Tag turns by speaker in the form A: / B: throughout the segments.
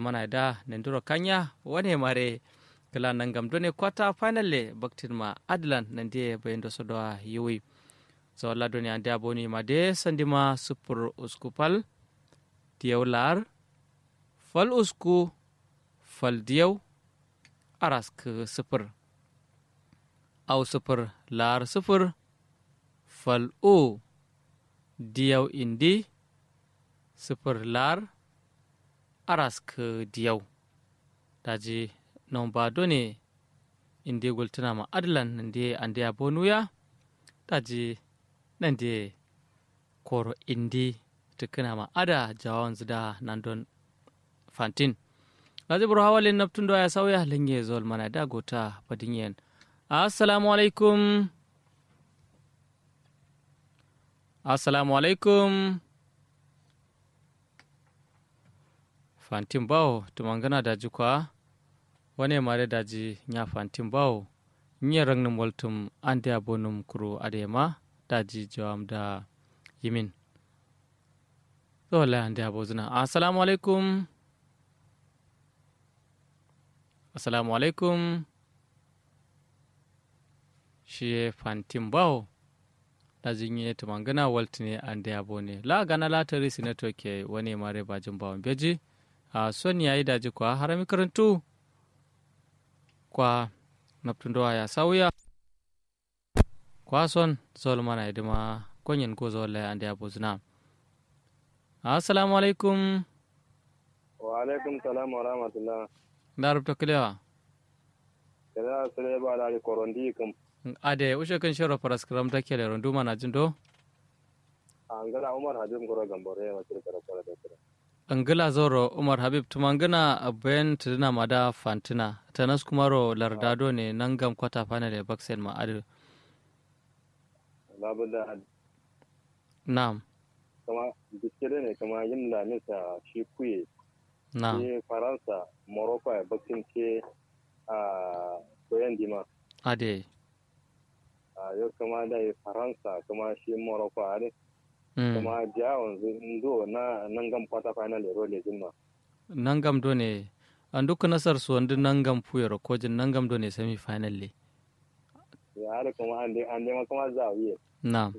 A: mana da nandiro kanya wane mare kala nangam done kwata final le baktin ma adlan nande bayendo sodo yiwi so alla doni ande aboni ma de sandima super uskupal diyaw lar fal usku fal diyaw arask super aw super lar super fal o diyaw indi super lar arask diyaw daji non ba done inde goltanama adlan nde ande a bonuya daji nande koro indi tikkinama ada jawan zida nandon fantin laji buru hawalin naftundo ya sauya linge zol mana da gota badinyen assalamu alaikum assalamu alaikum fantin bawo tumangana daji kwa wane mare daji nya fantin bawo nye rangnin waltum ande abonum kuro adema daji jawam da yimin wala ande abozuna assalamu alaikum assalamu alaikum shi fantin bawo daji nye tumangana waltine ande abone la gana la tari sinatoke wane mare bajin bawon beji a son yayi daji kwa harami karantu kwa naptundowa ya sauya kwa son zol mana idima konyen ko zol ande abuzna assalamu alaikum
B: wa alaikum salam wa rahmatullah
A: darubta kilewa
B: kada sule ba da korondi kam
A: ade ushe kan shiro paraskram ta kele rondu mana jindo
B: an gana umar habib goro gambore wa kirka da kwala da kira
A: angila zoro umar habib tumangana bayan tuduna mada fantina tanas kumaro lardado ne nan gam kwata fana da baksen ma adu
B: babu da
A: na'am
B: kama biskire ne kama yin lamisa shi kuye
A: na'am
B: ke faransa morocco a bakin ke a koyan dima
A: ade
B: a yau kama da yi faransa kama shi morocco a ne
A: mm.
B: kama jawon ndo na nan gam kwata final ero le jimma
A: nangam do ne an duka nasar su wanda nangam puyar kojin nangam do ne semi final le
B: ya har kuma an dai an dai ma kama za a yi
A: na'am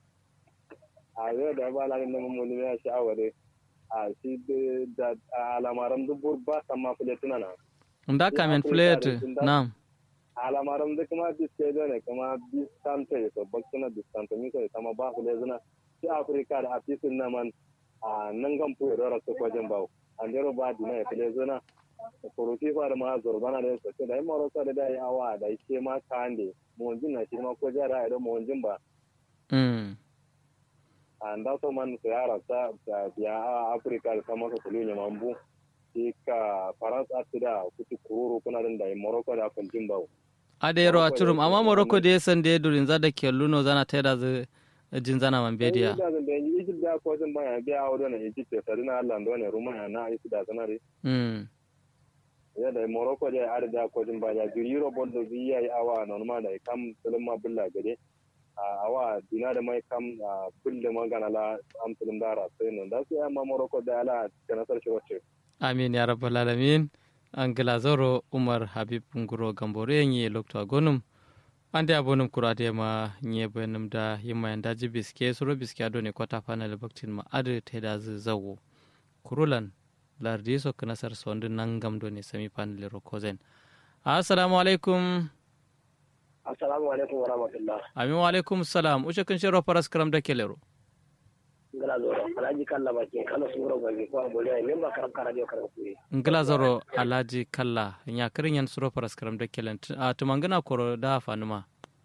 B: a yau da ba lalin da mummuni ya sha'awa dai a shi da alamaran dubur ba san ma fule tunana
A: nda kamen plate na'am
B: alamaran da kuma biske da ne kuma distante to bakkuna distante mi ko kama ba fule zuna shi afirka da afisin na man a nan gan fu yoro su kwajin bawo an jero ba dina ya fule zuna kuruti fa da ma zorbana da su da maro sa da dai awa da ke ma kande mu jin na shi ma ko jara da mu jin ba
A: mm.
B: anda so man se ara ta ya afrika da sama ko ne mambu ka faransa atida kuti kuru kuna da morocco da kun jimbawo
A: ade yaro a turum amma morocco da ya san da ya durin za da ke luno zana ta yada zai jin zana man bediya
B: da da egypt da ko jin baya biya awo ne egypt ta dina allah do ne ruma na isi da sanare
A: mm.
B: ya da morocco da ar da ko jin baya jiri euro bond do biya awa normal da kam sulma bulla gade awa dina da mai kam kulle magana la am tulum dara sai non da sai amma morocco da ala kana sarki wacce
A: amin ya rabbal alamin angila zoro umar habib nguro gambore nye lokto agonum ande abonum kurade ma nye benum da yimma yanda ji biske suro biske ado ne kwata fanal baktin ma ade teda zawo kurulan lardi so kana sar sonde nangam do ne semi panel ro kozen assalamu alaikum
C: assalamu alaikum wa rahmatullah
A: amin wa alaikum salam ushe kun shiro paras karam da kelero
C: ngala zoro alaji kalla ba ke kala suro ga ke ko bole ay memba karam kara dio karam kuyi
A: ngila zoro alaji kalla nya kirin yan suro paras karam da kelen a tumangana koro da fanuma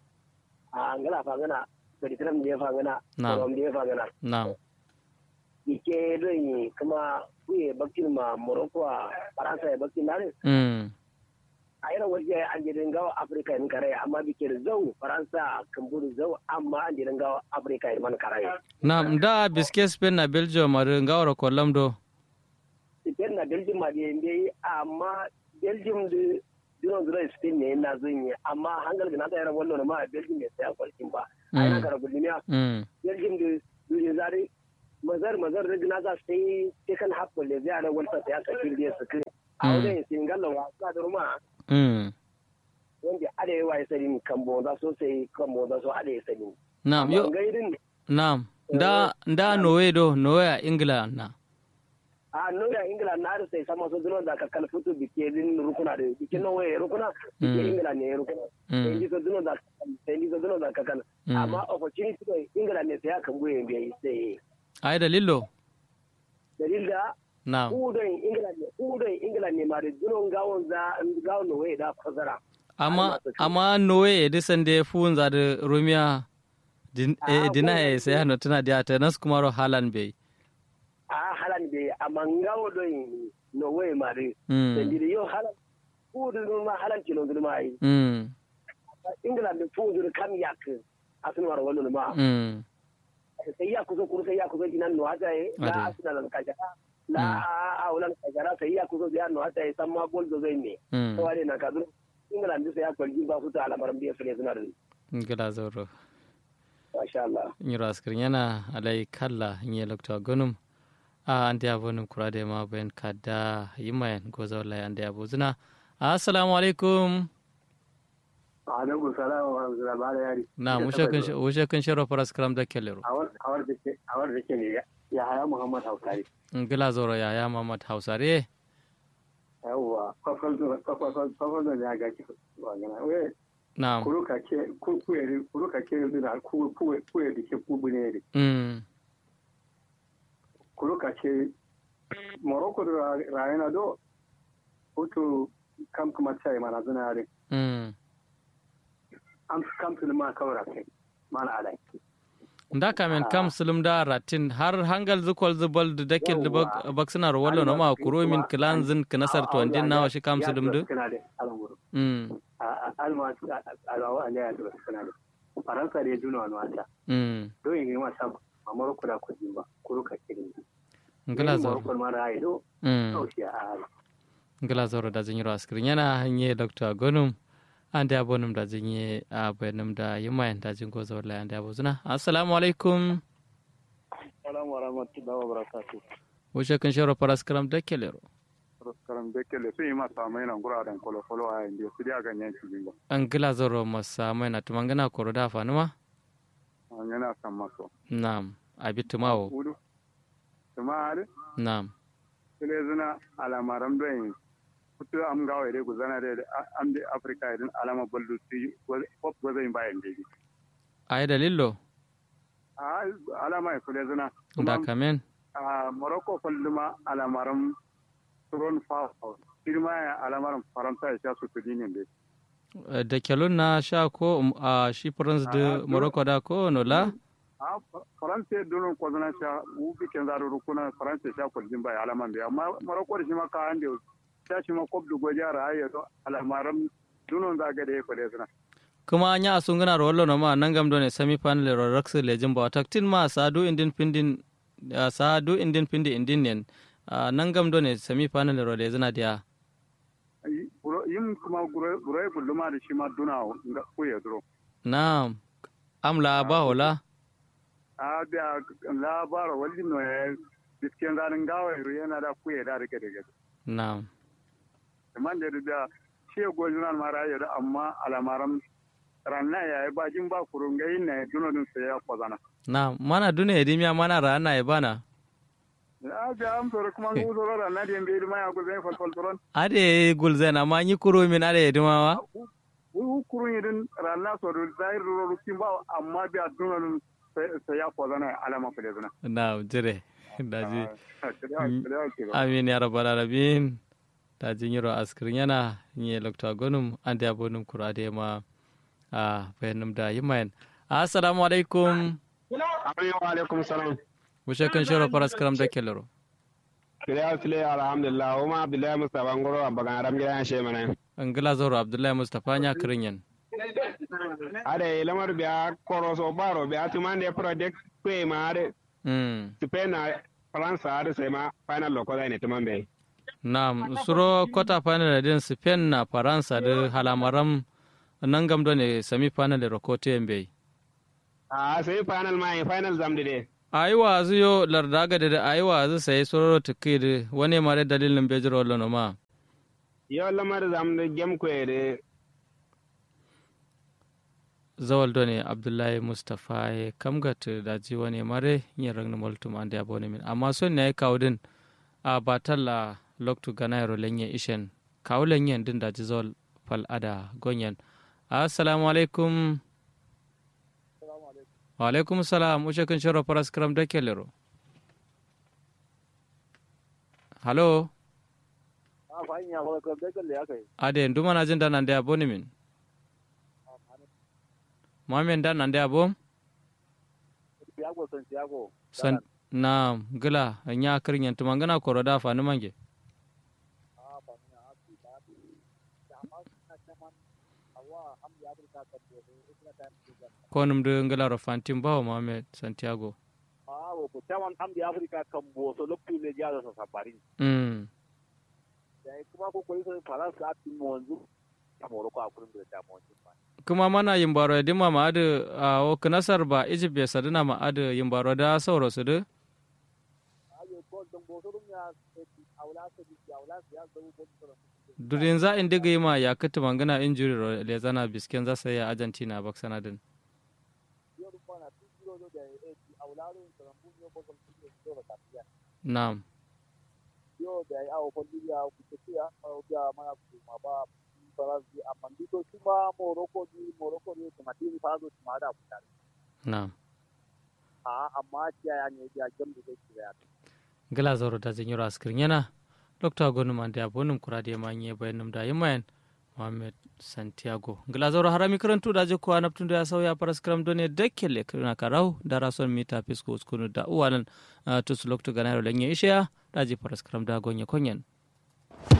C: a ngala fa ngana bari tram dia fa ngana
A: Na'am.
C: rom dia fa ngana
A: na'am
C: ike do yi kuma kuye bakkin ma morocco a faransa ya bakkin nare
A: mm.
C: a irin waje an je gawa afirka in kare amma bike da zau faransa kan buru zau amma an je gawa afirka in man kare
A: na'am da biske spain na belgium ar ngawro ko lamdo
C: spain na belgium ma da yende amma belgium da dinon zura spain ne na zun yi amma hangal ga na da yaran wallo ma belgium ne sai kwalkin ba a yana kara guduniya
A: mm.
C: belgium da duniya zare mazar mazar da gina za su yi cikin haƙƙo da zai ana wani ya kafin da su kire a wajen sin gallon wa sa da ruma
A: mm
C: wanda ada yawa ya sani kan bonza so sai kan bonza so ada ya sani
A: na'am yo
C: gairin
A: na'am da da nowe do nowe a ingila na
C: a nuna ingila na da sai sama so dunon da ka kalfutu bike din rukuna da bike nan waye rukuna bike ingila ne rukuna sai ji so dunon da sai ji so dunon da ka kan amma opportunity to ingila ne sai aka buye biya sai
A: ai dalilo
C: dalil da
A: na'am
C: udon ingila ne udon ingila ne ma da dunon gawon za gawon no waye da fasara
A: amma amma nowe e disande funza da romia din e dina e sai hano tana dia ta nas kuma ro halan be
C: a halan be amma ngawo don no waye ma da
A: mm
C: sai yo halan udon ma halan kilo ma yi
A: mm
C: ingila da fudur kam yak asinu war wallo ma
A: mm
C: sai ya kuzo kuru sai ya kuzo dinan no hata e
A: Ade.
C: la asina lan kajara la a ulan kajara sai ya kuzo ya no hata e samma gol do zai ne
A: mm
C: to wale na kadu ingila da sai ya kwalji ba su ta alamaran biya fere suna da
A: ngila zoro
C: masha Allah
A: nyiro askrin yana alai kalla nye lokta gonum a ande abonum kurade ma ben kada yimayen goza wallahi ande abuzuna assalamu alaikum
C: alaikum salam wa rahmatullahi wa barakatuh
A: na mushe kun shiro faras kram da kellero
C: awar awar da ke awar da ke ne ya haya muhammad hausari
A: ngila zoro ya ya mamad hausare
C: yawwa kwakwal kwakwal kwakwal da ya ga ki wa gana we
A: na
C: kuruka ke ku ku kuruka ke da ku ku ku da ke ku bune
A: mm
C: kuruka ce morocco da rayana do hutu kam kuma sai mana zuna yare
A: mm
C: am kam tun ma kawra kai mana alai
A: nda kamen kam sulum da ratin har hangal zukol zubal da dakel da
C: Yawwa.
A: baksina ro wallo no ma kuro min klan zin knasar to andin nawa shi kam sulum du
C: kana da alanguru
A: mm
C: a alma alawa ne ya da kana da faransa da duna wani wata
A: mm
C: do yin ma sa ma morocco da kudi ba kuruka ke ne
A: ngila zoro
C: morocco ma rayi do
A: mm
C: kaushi a hali
A: ngila zoro da zinyi ro askrin yana hanye dr gonum ande abonum da zinyi a bayanum da yimayen da jingo zo wallahi ande abuzuna assalamu alaikum
B: Assalamu wa rahmatullahi wa barakatuh.
A: wushe kun shiro faras kram da kellero
B: Karam da kele sun yi masa mai nan guraren kwalo-kwalo a yanzu su da ganyen cikin ba.
A: an gila zoro masa mai na tumangana koro da fanuma
B: An yana san maso.
A: na'am abitumawo
B: Udu. Tuma hari,
A: na'am
B: sile zina alamaram don kutu am gawa ide guzana da am da Afirka idan alama ballu su yi pop gwazayin bayan da
A: ai dalillo
B: A alama ya kule zina.
A: da kamen
B: a Morocco kulluma alamaram turon fa firma ya alamaram Faransa ya sha su kudi ne dai.
A: da kelun na sha ko um, a shi prince de
B: Ah,
A: morocco da ko nola
B: a faransa donon kwazana sha wufi ken zaru rukuna faransa sha kwaljin bai alaman da amma maroko da shi ma ka hande sha shi ma kob du goja ra ayo to alamaram dunon zaga da ya kwale suna
A: kuma anya asungana ro wallo no ma nangam do ne semi final ro rax lejin ba taktin ma sadu indin pindin uh, sadu indin pindi indin nen uh, nangam do ne semi final ro lejina dia
B: Yi- buro- yin kuma burai bulluma da shi ma duna ga kuya duro
A: na'am amla ba hola
B: a da labara wali no ya bisken zanin gawa yana da kuya da rike da gado
A: na'am
B: man da da shi gojunan mara ya da amma alamaram ranna ya yi bajin ba kurun ga yin ne dunonin sai ya kwazana
A: na'am mana dune edimia mana rana e bana
B: a ga am soro kuma ngu soro ranna di mbe di maya ko zai fal fal soron
A: ade gulzen amma nyi kuro min ade edimawa
B: wu kurun yidin ranna soro zair ro ru kimba amma bi a dunonin sai ya kwazana alama fele zana
A: na'am jire daji
B: a
A: amin ya rabbal alamin ta jinyiro askirin yana nye lokta gonum ande abonum kurade ma a bayanum da yimayen assalamu alaikum
D: wa alaikum salam
A: wushe kan shiro faras karam da kellero
D: kiriya sile alhamdulillah uma abdullahi mustafa ngoro abagan aram gidan she mana
A: angila zoro abdullahi mustapha nya kirinyen
D: ade lamar biya koroso baro biya tumande project kwe ma ade
A: mm
D: spain na france ade sai ma final loko da ne tumambe
A: na'am suro quarter final din spain na faransa da halamaram nan gam do ne semi final da rokote mbe
D: a sai final ma final zamdi de
A: ayi wa azu yo larda ga da ayi wa azu sai sororo tikiri wani mare dalilin bejiro lono ma
D: yo lamar zam da gem kwere
A: zawal done abdullahi mustapha ya kamgat da ji wani mare yin ragna multum an da abone min amma son ne kawo din a batalla loktu ganayro lenye ishen kawo lenyen din da ji zawal fal ada gonyen assalamu alaikum wa alaikum salam ushe kun shiro paras kram da kelero halo ade nduma na jin da nan da abone min Mohamed dan nan da abo?
C: Santiago Santiago.
A: San na gila nya kirin tuma ngana koro da fa mange. ko num de ngala ro fantim bawo Mohamed Santiago.
C: Ah, ko taman am di Afrika kan bo so lokku le ja so sabari.
A: Mm.
C: Dai kuma ko ko so Faransa ati monzu. Ta Morocco a kurin da ta monzu.
A: kuma mana yin baro di ma ma'adu a woka nasar ba egypt ya sadina ma'adu yin baro da sauro su du durin za in diga yi ma ya kati mangana injury ro le zana bisken za sai argentina bak sanadin na'am
C: yo da ya awo kwalliya ku tafiya ya mana kuma ba faransi amma dito kuma morocco ni morocco ni kuma tini fazo kuma da kuta
A: na'am
C: a amma kiya ya ne ya jam da take ya
A: gala zoro da zan yura askirin yana dr gonu man da abonum kura da manye bayanum da yimayan Mohamed Santiago. Gila zoro harami karantu da je kuwa naftun da ya sauya faras karam done dakke le kirna karau da rason mita fisko uskunu da uwalan tusu loktu ganaro lanye ishiya da je faras karam da gonye konyen.